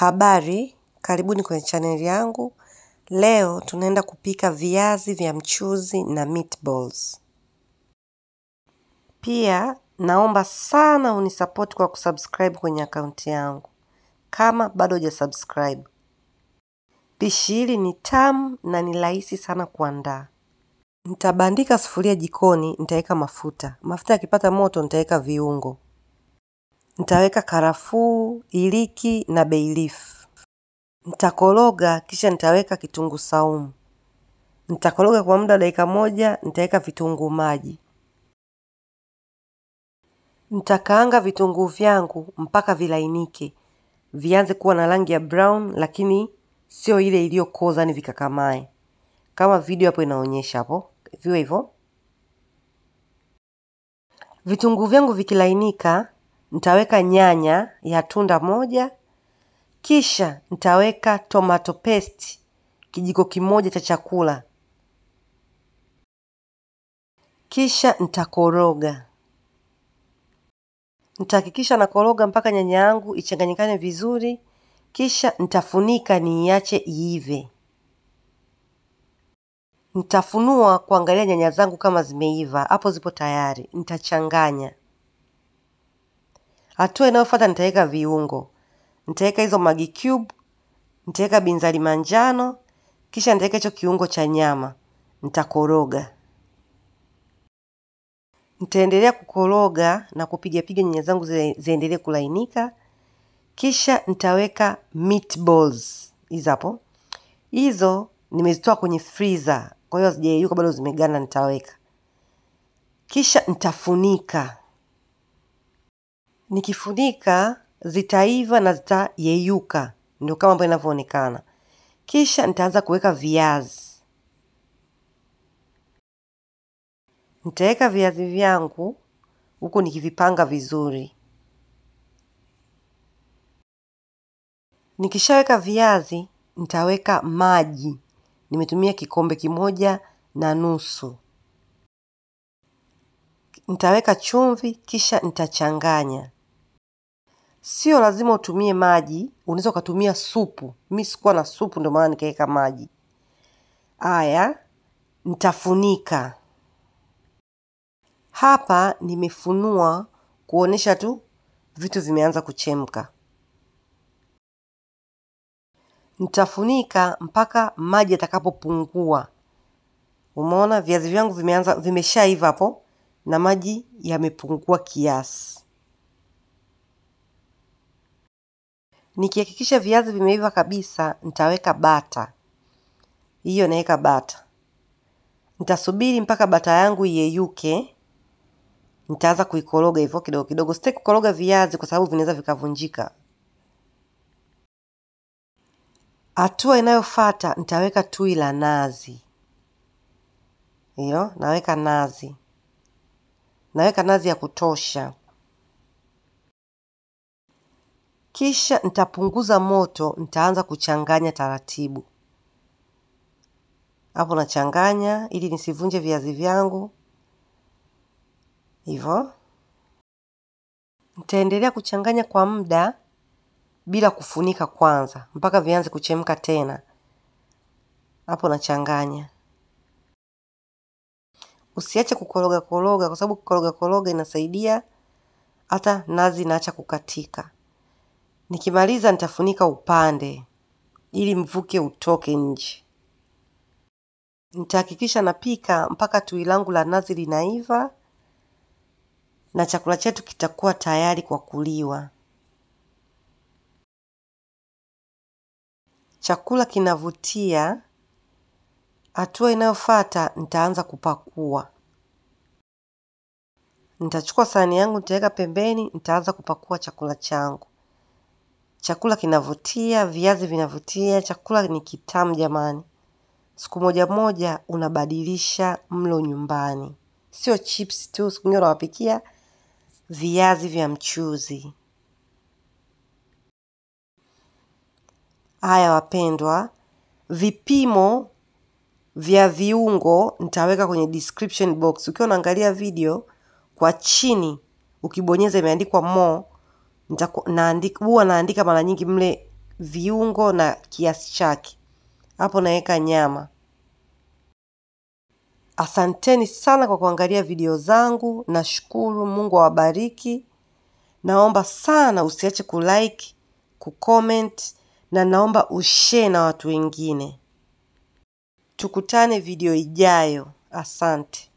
Habari, karibuni kwenye chaneli yangu. Leo tunaenda kupika viazi vya mchuzi na meatballs. Pia naomba sana unisapoti kwa kusubscribe kwenye akaunti yangu kama bado hujasubscribe. Pishi hili ni tamu na ni rahisi sana kuandaa. Nitabandika sufuria jikoni, nitaweka mafuta. Mafuta yakipata moto, nitaweka viungo. Nitaweka karafuu, iliki na bay leaf. Nitakoroga kisha nitaweka kitunguu saumu. Nitakoroga kwa muda wa dakika moja, nitaweka vitunguu maji. Nitakaanga vitunguu vyangu mpaka vilainike, vianze kuwa na rangi ya brown, lakini sio ile iliyokoza ni vikakamae, kama video hapo inaonyesha hapo, viwe hivyo. Vitunguu vyangu vikilainika, nitaweka nyanya ya tunda moja, kisha nitaweka tomato paste kijiko kimoja cha chakula, kisha nitakoroga. Nitahakikisha nakoroga mpaka nyanya yangu ichanganyikane vizuri, kisha nitafunika niiache iive. Nitafunua kuangalia nyanya zangu kama zimeiva, hapo zipo tayari. Nitachanganya. Hatua inayofuata nitaweka viungo. Nitaweka hizo Maggi cube, nitaweka binzari manjano, kisha nitaweka hicho kiungo cha nyama. Nitakoroga. Nitaendelea kukoroga na kupigapiga nyanya zangu ziendelee kulainika. Kisha nitaweka meatballs hizo hapo. Hizo nimezitoa kwenye freezer, kwa hiyo hazijayeyuka bado zimeganda. Nitaweka kisha nitafunika. Nikifunika zitaiva na zitayeyuka, ndio kama ambavyo inavyoonekana. Kisha nitaanza kuweka viazi. Nitaweka viazi vyangu huku nikivipanga vizuri. Nikishaweka viazi, nitaweka maji. Nimetumia kikombe kimoja na nusu. Nitaweka chumvi, kisha nitachanganya. Sio lazima utumie maji, unaweza ukatumia supu. Mi sikuwa na supu, ndio maana nikaweka maji. Haya, nitafunika. Hapa nimefunua kuonesha tu vitu vimeanza kuchemka. Nitafunika mpaka maji yatakapopungua. Umeona viazi vyangu vimeanza vimeshaiva hapo na maji yamepungua kiasi. Nikihakikisha viazi vimeiva kabisa, nitaweka bata. Hiyo naweka bata. Nitasubiri mpaka bata yangu iyeyuke. Nitaanza kuikoroga hivyo kidogo kidogo. Sitaki kukoroga viazi kwa sababu vinaweza vikavunjika. Hatua inayofuata nitaweka tui la nazi. Hiyo naweka nazi, naweka nazi ya kutosha. Kisha nitapunguza moto, nitaanza kuchanganya taratibu. Hapo nachanganya ili nisivunje viazi vyangu. Hivyo nitaendelea kuchanganya kwa muda bila kufunika kwanza mpaka vianze kuchemka tena. Hapo nachanganya. Usiache kukoroga koroga, kwa sababu kukoroga koroga inasaidia hata nazi inaacha kukatika. Nikimaliza nitafunika upande ili mvuke utoke nje. Nitahakikisha napika mpaka tui langu la nazi linaiva na chakula chetu kitakuwa tayari kwa kuliwa. Chakula kinavutia. Hatua inayofuata nitaanza kupakua. Nitachukua sahani yangu nitaweka pembeni, nitaanza kupakua chakula changu. Chakula kinavutia, viazi vinavutia, chakula ni kitamu jamani. Siku moja moja unabadilisha mlo nyumbani, sio chips tu. Siku nyingine unawapikia viazi vya mchuzi. Haya wapendwa, vipimo vya viungo nitaweka kwenye description box. Ukiwa unaangalia video kwa chini, ukibonyeza imeandikwa more, huwa naandika mara nyingi mle viungo na kiasi chake. Hapo naweka nyama. Asanteni sana kwa kuangalia video zangu. Nashukuru, Mungu awabariki. Naomba sana usiache kulike, kucomment na naomba ushare na watu wengine. Tukutane video ijayo. Asante.